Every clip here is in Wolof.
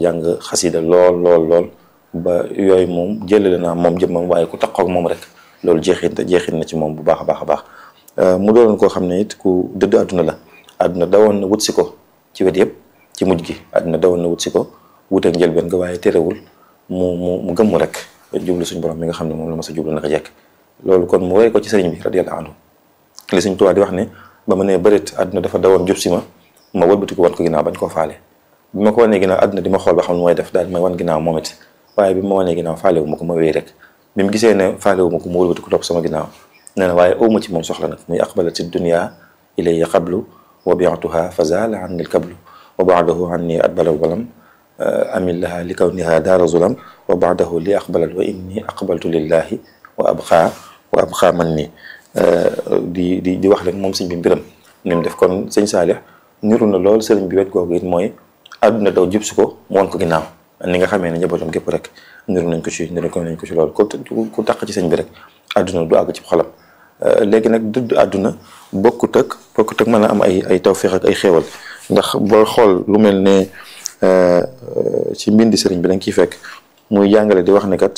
jàng xasida lool lool lool ba yooyu moom jëlale naa moom jëmmam waaye ku taxaw ak moom rek loolu jeexit jeexit na ci moom bu baax a baax a baax mu doonoon koo xam ne it ku dëdd àdduna la àdduna dawoon na wut si ko ci wet yëpp ci mujj gi àdduna dawoon na wut si ko wuteeg njëlbeen nga waaye terewul mu mu mu gëmmu rek jublu suñ borom mi nga xam ne moom la ma sa jublu naka jekk loolu kon mu woy ko ci sëriñ bi radiyallahu anhu li suñ tuwaa di wax ne ba ma nee bërit àdduna dafa dawoon jub si ma ma wëlbati ko wan ko ginnaaw bañ koo faale bi ma ko wanee ginnaaw àdduna di ma xool ba xam ne mooy def daal di may wan ginnaaw moom it waaye bi ma wanee ginnaaw faale wu ma ko ma wéy rek bi mu gisee ne faale wu ma ko mu wëlbati ko topp sama ginnaaw nee na waaye awma ci moom soxla nag muy aqbalati dunya ilayya qablu wa bi'tuha fa zaala anni al-kablu wa ba'dahu anni adbala walam amillaha li kawniha daara zulam wa ba'dahu li aqbalat wa inni aqbaltu lillahi wa abqa wa abqa man ni di di di wax rek moom sëñ bi mbiram ni mu def kon sëñ Saalix niru na lool sëriñ bi wet googu it mooy àdduna daw jub si ko mu won ko ginnaaw ni nga xamee ne njabootam gépp rek niru nañ ko ci niru ko nañ ko ci lool ku ku taq ci sëñ bi rek àdduna du àgg ci xolam léegi nag dëdd àdduna bokkut ak bokkut ak mën a am ay ay tawféex ak ay xéewal ndax boo xool lu mel ne ci mbindi sëriñ bi dañ ciy fekk muy jàngale di wax ne kat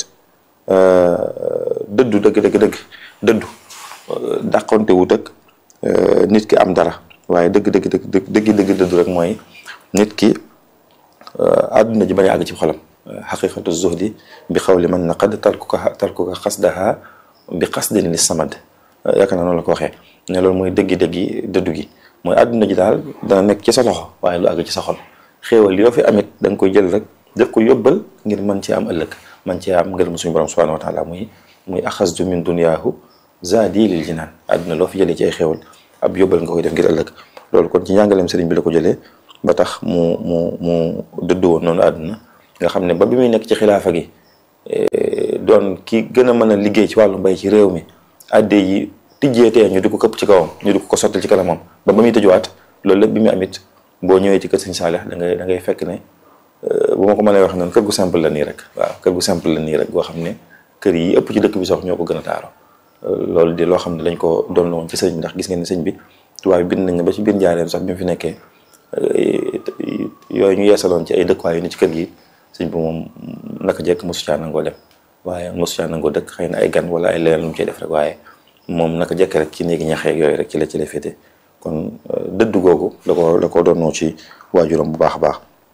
dëddu dëgg dëgg dëgg dëddu dàqonte wut ak nit ki am dara waaye dëgg dëgg dëgg dëgg dëgg dëddu rek mooy nit ki àdduna ji bañ a àgg ci xolam xaqiqatu zuhdi bi xawli man naqad tarkuka tarkuka xasdaha bi xasdin li samad yaakaar naa noonu la ko waxee ne loolu mooy dëggi-dëggi dëddu gi mooy àdduna ji daal dana nekk ci sa loxo waaye lu àgg ci sa xol xéewal yoo fi amit da nga koy jël rek def ko yóbbal ngir mën ci am ëllëg man ci am ngërëm suñu borom subhanahu wa taala muy muy axasdu min duniyaahu zaadi lil jinaan àdduna loo fi jëlee ci ay xéewal ab yóbbal nga koy def ngir ëllëg loolu kon ci njàngaleem sëriñ bi la ko jëlee ba tax mu mu mu dëdd woon noonu àdduna nga xam ne ba bi muy nekk ci xilaafa gi doon ki gën a mën a liggéey ci wàllu mbay ci réew mi adde yi tijjeetee ñu di ko këpp ci kawam ñu di ko sottal ci kanamam ba ba muy tëjuwaat loolu lépp bi muy amit boo ñëwee ci kër sëñ Saalix da ngay da ngay fekk ne bu ma ko mënee wax noonu kër gu simple la nii rek waaw kër gu simple la nii rek goo xam ne kër yi ëpp ci dëkk bi sax ñoo ko gën a taaro loolu di loo xam ne dañ ko doon woon ci sëñ bi ndax gis ngeen ne sëñ bi tubaab bi bind nañ ne ba ci biir njaareem sax bi mu fi nekkee yooyu ñu yeesaloon ci ay dëkkuwaay yu ni ci kër gi sëñ bi moom naka jekk mosu caa nangoo dem waaye mosu caa nangoo dëkk xëy na ay gan wala ay leneen lu mu cay def rek waaye moom naka jekk rek ci néegi ñaxeeg yooyu rek ci la ci la féete kon dëddu googu la ko la ko doonoo ci waajuram bu baax a baax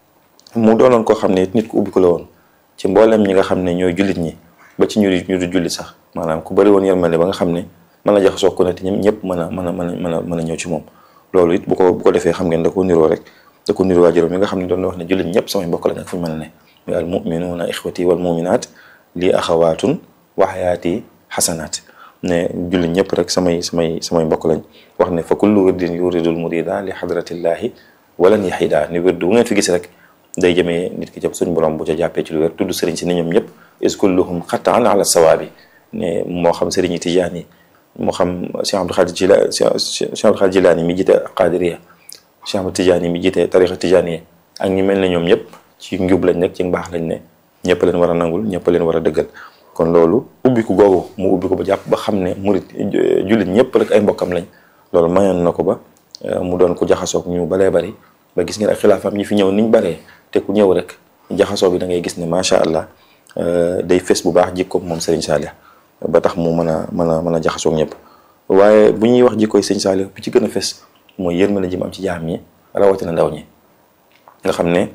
mu doonoon koo xam ne nit ku ubbi ko la woon ci mboolem ñi nga xam ne ñooy jullit ñi ba ci ñu ñu du jullit sax maanaam ku bëri woon yërmande ba nga xam ne mën a jaxasoo ko ne te ñëpp mën a mën a mën a mën a mën a ñëw ci moom loolu it bu ko bu ko defee xam ngeen da ko niroo rek da ko niroo waajuram yi nga xam ne doon na wax ne jullit ñëpp samay mbokk lañ ak fu ñu mën a ne muy al muminuuna ixwati wal muminaat lii axawaatun wa xayaati xasanaat ne jullit ñëpp rek samay samay samay mbokk lañ wax ne fa kullu wirdin yuridul murida li xadratillahi walan yaxida ni wirdu bu ngeen fi gis rek day jëmee nit ki jëm suñ borom bu ca jàppee ci lu wér tudd sëriñ si ni ñoom ñëpp is kulluhum xataan ala sawaabi ne moo xam sëriñ yi tijaan yi moo xam Cheikh Abdou Khadir Jila Cheikh Abdou Khadir Jilaani mi jiite Qadiriya Cheikh Ahmad Tijaani mi jiite tarixa tijaaniya ak ñi mel ne ñoom ñëpp ci njub lañ nekk ci mbaax lañ ne ñëpp leen war a nangul ñëpp leen war a dëggal kon loolu ubbiku googu mu ubbi ko ba jàpp ba xam ne murit jullit ñëpp rek ay mbokkam lañ loolu mayoon na ko ba mu doon ko jaxasoog ñu baree bari ba gis ngeen ak xilaafam ñi fi ñëw niñ baree te ku ñëw rek jaxasoo bi da ngay gis ne macha allah day fes bu baax jikkoom moom Serigne Saliou ba tax mu mën a mën a mën a jaxasoog ñëpp waaye bu ñuy wax jikkoy Serigne Saliou bi ci gën a fes mooy yërmande ji mu am ci jaam ñi rawatina ndaw ñi nga xam ne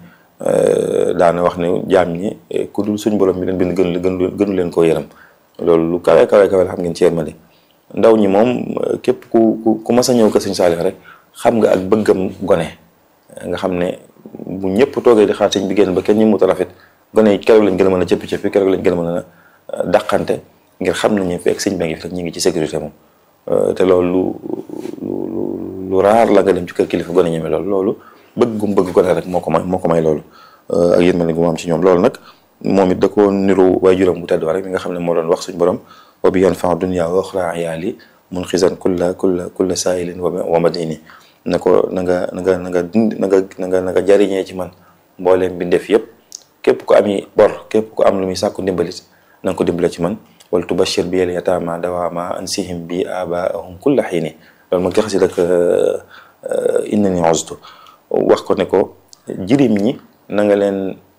daana wax ne jaam ñi ku dul suñ borom mi leen bind gënu gënu gënu leen koo yërëm loolu lu kawe kawe kawe la xam ngeen ci yërmande ndaw ñi moom képp ku ku ku mas a ñëw ko Serigne Saliou rek xam nga ak bëggam gone nga xam ne bu ñëpp toogee di xaar sëñ bi génn ba kenn ñu mut a rafet gone yi keroog lañ gën a mën a cëppi cëppi keroog lañ gën a mën a dàqante ngir xam nañu fekk sëñ ba ngi fi rek ñu ngi ci sécurité moom te loolu lu lu lu raar la nga dem ci kër kilifa gone ñeme loolu loolu bëgg gum bëgg gone rek moo ko may moo ko may loolu ak yéen mel ni gu mu am ci ñoom loolu nag moom it da ko niru waay juróom bu tedd rek mi nga xam ne moo doon wax suñ borom wa bi yanfa'u dunya wa ukhra ayaali mun xisan kulla kulla kulla saa'ilin wa madini na ko na nga na nga na nga dund na nga na nga na nga jariñee ci man mbooleem bi def yëpp képp ko ami bor képp ko am lu muy sàkku ndimbalit na nga ko dimbale ci man wala tubashir bi yel yataama dawaama ansihim bi abaahum kulla xiini loolu mag jaxasi dak innani uztu wax ko ne ko jirim ñi na nga leen